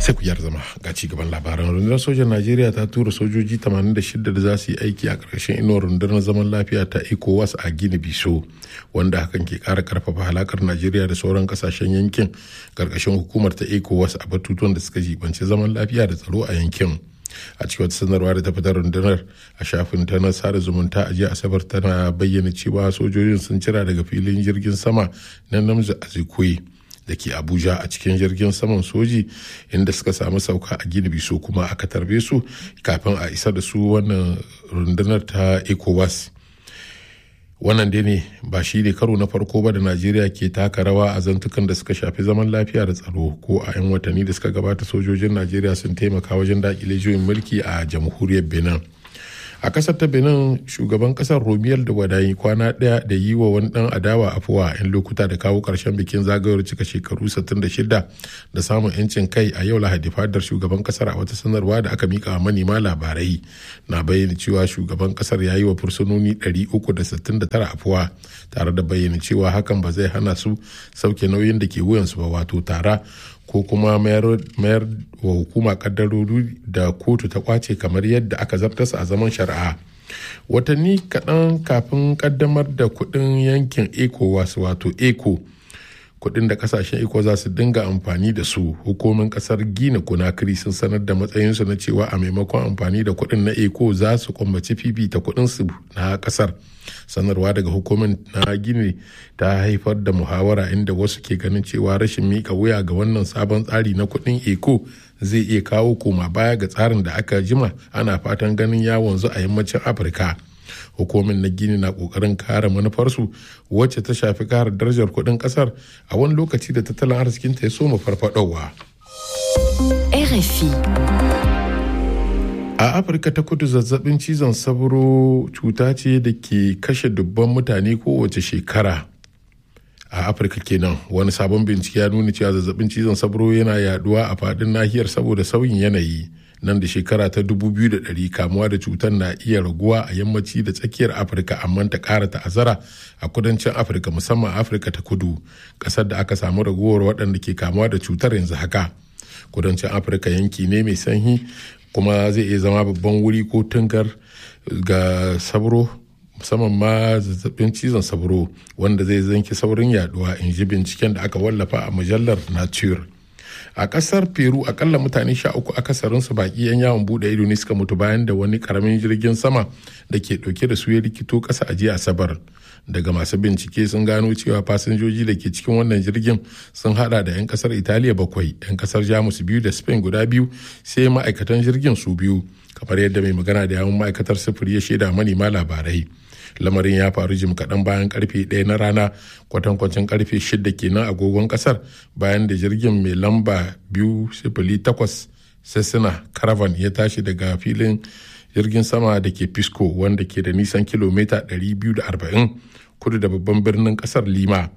sai ku yar zama ga ci gaban labaran rundunar sojan najeriya ta tura sojoji 86 da za su yi aiki a ƙarshen inuwar rundunar zaman lafiya ta ecowas a gini biso wanda hakan ke ƙara karfafa halakar najeriya da sauran kasashen yankin ƙarƙashin hukumar ta ecowas a batutuwan da suka jibanci zaman lafiya da tsaro a yankin a cikin wata sanarwa da ta fitar rundunar a shafin ta na sada zumunta a jiya asabar tana bayyana cewa sojojin sun cira daga filin jirgin sama na namza azikwe da ke abuja a cikin jirgin saman soji inda suka samu sauka a gini biso kuma aka tarbe su kafin a isa da su wannan rundunar ta ecowas wannan dai ne ba shi ne karo na farko ba da najeriya ke taka rawa a zantukan da suka shafi zaman lafiya da tsaro ko a 'yan watanni da suka gabata sojojin najeriya sun taimaka wajen dakile juyin mulki a jamhuriyar benin a kasar ta benin shugaban kasar romiyar da wadayi kwana daya da yi wa wani dan adawa afuwa yan lokuta da kawo karshen bikin zagayowar cika shekaru 66 da samun yancin kai a yau lahadi fadar shugaban kasar a wata sanarwa da aka mika wa manema labarai na bayyana cewa shugaban kasar ya yi wa fursunoni 369 afuwa tare da bayyana cewa hakan ba zai hana su sauke nauyin da ke wuyansu ba wato tara ko kuma mayar wa hukuma kaddarori da kotu ta kwace kamar yadda aka zartasa a zaman shari'a watanni kaɗan kafin kaddamar da kuɗin yankin ecowas wato eco kuɗin da kasashen eco za su dinga amfani da su hukumin kasar gina kunakiri sun sanar da matsayinsu na cewa a maimakon amfani da kuɗin na eco za su kwambaci fifita kuɗinsu na kasar sanarwa daga hukumin na gini ta haifar da muhawara inda wasu ke ganin cewa rashin mika wuya ga wannan sabon tsari na kuɗin eco zai iya kawo koma baya ga tsarin da aka jima ana fatan ganin ya wanzu a yammacin afirka hukumin na gini na kokarin kare manufarsu wacce ta shafi kare darajar kuɗin ƙasar a wani lokaci da tattalin arzikinta ya soma farfadowa. RFI a afirka ta kudu zazzabin cizon sabro cuta ce da ke kashe dubban mutane kowace shekara a afirka kenan wani sabon bincike ya nuna cewa zazzabin cizon sabro yana yaduwa a fadin nahiyar saboda sauyin yanayi nan da shekara ta 2100 kamuwa da cutar na iya raguwa a yammaci da tsakiyar afirka amma ta kara ta'azzara a kudancin afirka musamman afirka ta kudu kasar da aka samu raguwar waɗanda ke kamuwa da cutar yanzu haka kudancin afirka yanki ne mai sanyi kuma zai iya zama babban wuri ko tungar ga sabro musamman ma zazzabin cizon sabro wanda zai zanki saurin yaduwa in ji binciken da aka wallafa a mujallar nature a kasar peru akalla mutane sha uku akasarinsu baki yan yawon bude ido ne suka mutu bayan da wani karamin jirgin sama da ke dauke da su ya rikito kasa a jiya asabar daga masu bincike sun gano cewa fasinjoji da ke cikin wannan jirgin sun hada da 'yan kasar italiya bakwai 'yan kasar jamus biyu da spain guda biyu sai ma'aikatan jirgin su biyu kamar yadda mai magana da yawon ma'aikatar sufuri ya shaida manema labarai lamarin ya faru jim kaɗan bayan karfe ɗaya na rana kwatankwacin karfe shida kenan agogon ƙasar bayan da jirgin mai lamba biyu sifili takwas sessina caravan ya tashi daga filin jirgin sama da ke pisco wanda ke da nisan kilomita 240 kudu da babban birnin ƙasar lima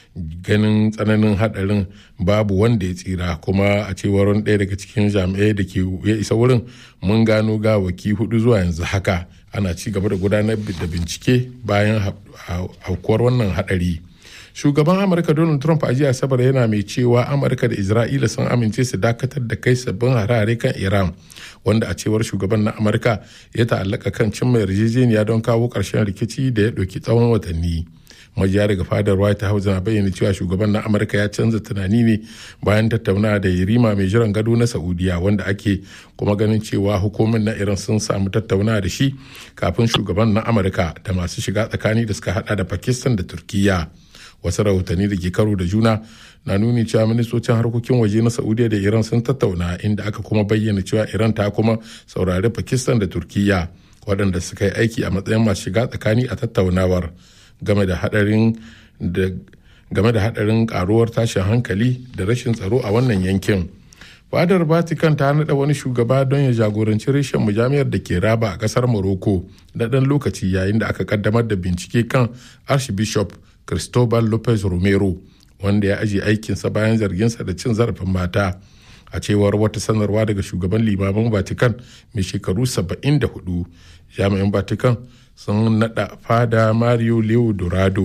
ganin tsananin hadarin babu wanda ya tsira kuma a cewar wani ɗaya daga cikin jami'ai da ke ya isa wurin mun gano gawaki hudu zuwa yanzu haka ana ci gaba da gudanar da bincike bayan aukuwar wannan hadari shugaban amurka donald trump a jiya asabar yana mai cewa amurka da isra'ila sun amince su dakatar da kai sabbin harare kan iran wanda a cewar shugaban na amurka ya ta'allaka kan cimma yarjejeniya don kawo ƙarshen rikici da ya ɗauki tsawon watanni majiya daga fadar white house na bayyana cewa shugaban na amurka ya canza tunani ne bayan tattaunawa da yarima mai jiran gado na saudiya wanda ake kuma ganin cewa hukumin na iran sun samu tattaunawa da shi kafin shugaban na amurka da masu shiga tsakani da suka hada da pakistan da turkiya wasu rahotanni da ke karo da juna na nuni cewa ministocin harkokin waje na saudiya da iran sun tattauna inda aka kuma bayyana cewa iran ta kuma saurari pakistan da turkiya waɗanda suka yi aiki a matsayin masu shiga tsakani a tattaunawar game da hadarin da game da hadarin karuwar tashin hankali da rashin tsaro a wannan yankin fadar vatican ta nada wani shugaba don ya jagoranci reshen mujamiyar da ke raba a kasar morocco na ɗan lokaci yayin da aka kaddamar da bincike kan archbishop cristobal lopez romero wanda ya ajiye aikinsa bayan zarginsa da cin zarafin mata a cewar wata sanarwa daga shugaban limamin vatican mai shekaru 74 jami'in vatican sun nada fada mario leo dorado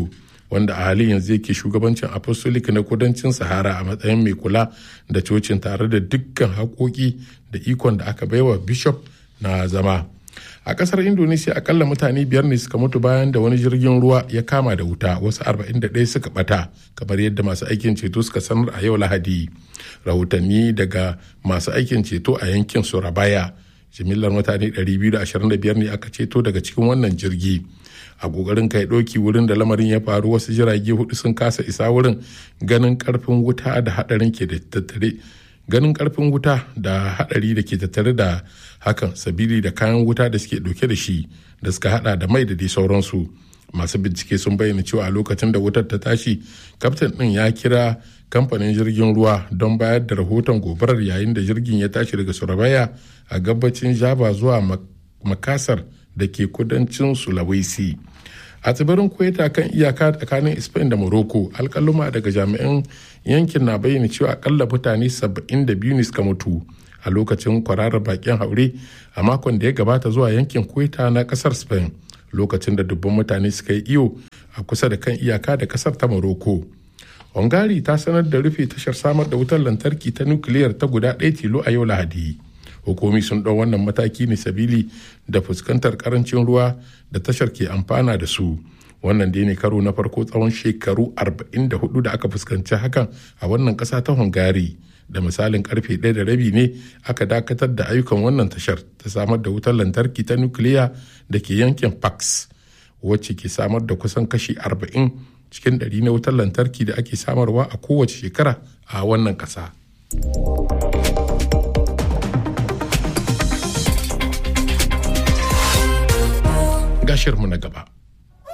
wanda a halin yanzu yake shugabancin apostolic na kudancin sahara a matsayin mai kula da cocin tare da dukkan haƙoƙi da ikon da aka baiwa bishop na zama a kasar indonesia akalla mutane biyar ne suka mutu bayan da wani jirgin ruwa ya kama da wuta wasu 41 suka bata kamar yadda masu aikin ceto suka sanar a yau lahadi rahotanni daga masu aikin ceto a yankin surabaya jimillar mutane 225 ne aka ceto daga cikin wannan jirgi a kokarin kai ɗauki wurin da lamarin ya faru wasu jirage hudu sun kasa isa wurin ganin karfin wuta da hadarin ke da tattare ganin karfin wuta da hadari da ke tattare da hakan sabili da kayan wuta da suke dauke da shi da suka hada da mai da dai sauransu masu bincike sun bayyana cewa a lokacin da wutar ta tashi kaftin din ya kira kamfanin jirgin ruwa don bayar da rahoton gobarar yayin da jirgin ya tashi daga surabaya a gabacin java zuwa makasar da ke kudancin sulawesi a tsibirin kuwaita kan iyaka tsakanin spain da morocco alkaluma daga jami'an yankin na bayyana cewa akalla mutane 72 ne suka mutu a lokacin kwararar bakin haure a makon da ya gabata zuwa yankin kuwaita na kasar spain lokacin da dubban mutane suka yi iyo a kusa da kan iyaka da kasar ta morocco hungary ta sanar da rufe tashar samar da wutar lantarki ta nukiliyar ta guda ɗaya tilo a yau lahadi hukumi sun ɗau wannan mataki ne sabili da fuskantar karancin ruwa da tashar ke amfana da su wannan dai ne karo na farko tsawon shekaru 44 da aka fuskanci hakan a wannan ƙasa ta hungary da misalin karfe ɗaya da rabi ne aka dakatar da ayyukan wannan tashar ta samar da wutar lantarki ta nukiliya da ke yankin pax wacce ke samar da kusan kashi 40 cikin ɗari na wutar lantarki da ake samarwa a kowace shekara a wannan ƙasa. gashirmu na gaba.